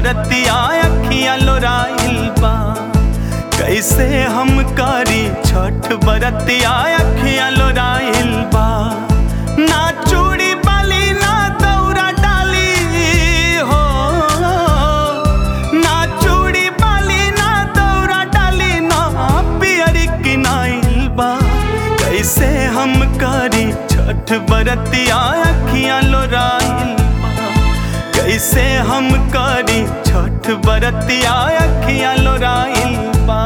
बरतिया अखिया लोराइल बा कैसे हम करी छठ बरतिया अखिया लोराइल बा ना चूड़ी बाली ना दौरा डाली हो ना चूड़ी बाली ना दौरा डाली ना पियरी किनाइल बा कैसे हम करी छठ बरतिया अखियां लोराइल बा कैसे हम करी छठ बरतिया अखियां लोराइल बा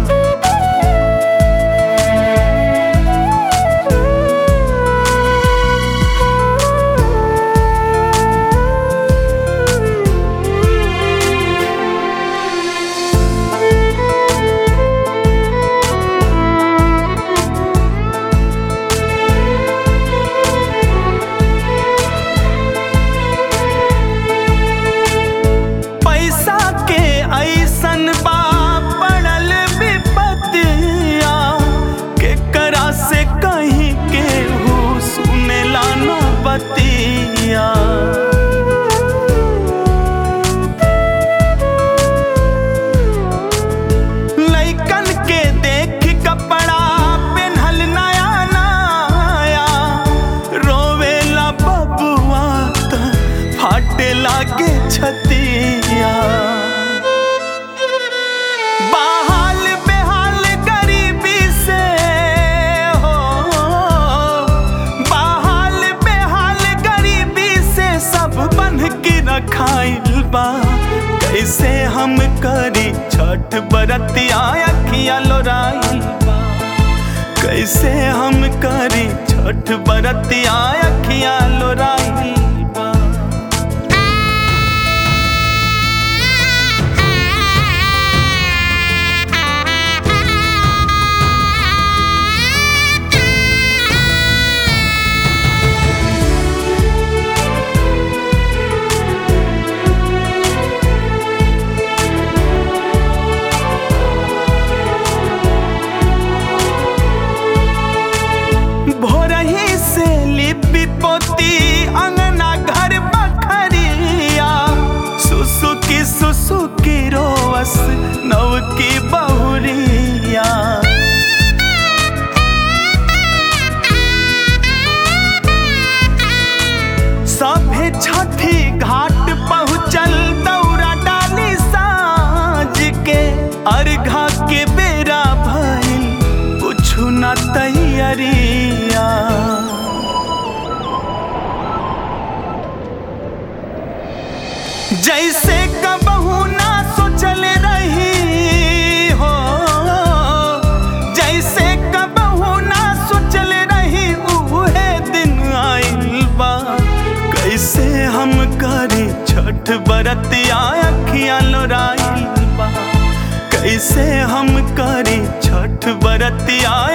पैसा के ऐसन बा पड़ल विपतिया केकरा से कहीं केहू सुनेला न बतिया लइकन के देख कपड़ा पेन्हल नया नया रोवेला बबुआ त फाटे लागे छतिया बहाल बेहाल गरीबी से हो बहाल बेहाल गरीबी से सब बंध के रखाइल बा कैसे हम करी छठ बरतिया अखिया लोराइल बा कैसे हम करी छठ बरतिया अखिया लोराइल बा भोरही से लिपि पोती अंगना घर बखरिया सुसुकी सुसुकी रोवस नव की बहुरिया सभे छठी घाट पहुँचल दौरा डाली साँझ के अर्घा के बेरा भइल कुछु न तैयारिया जैसे कबहू ना सोचल रही हो जैसे कबहू ना सोचल रही उहे दिन आइल बा कैसे हम करी छठ बरतिया अखियां लोराइल बा कैसे हम करी छठ बरतिया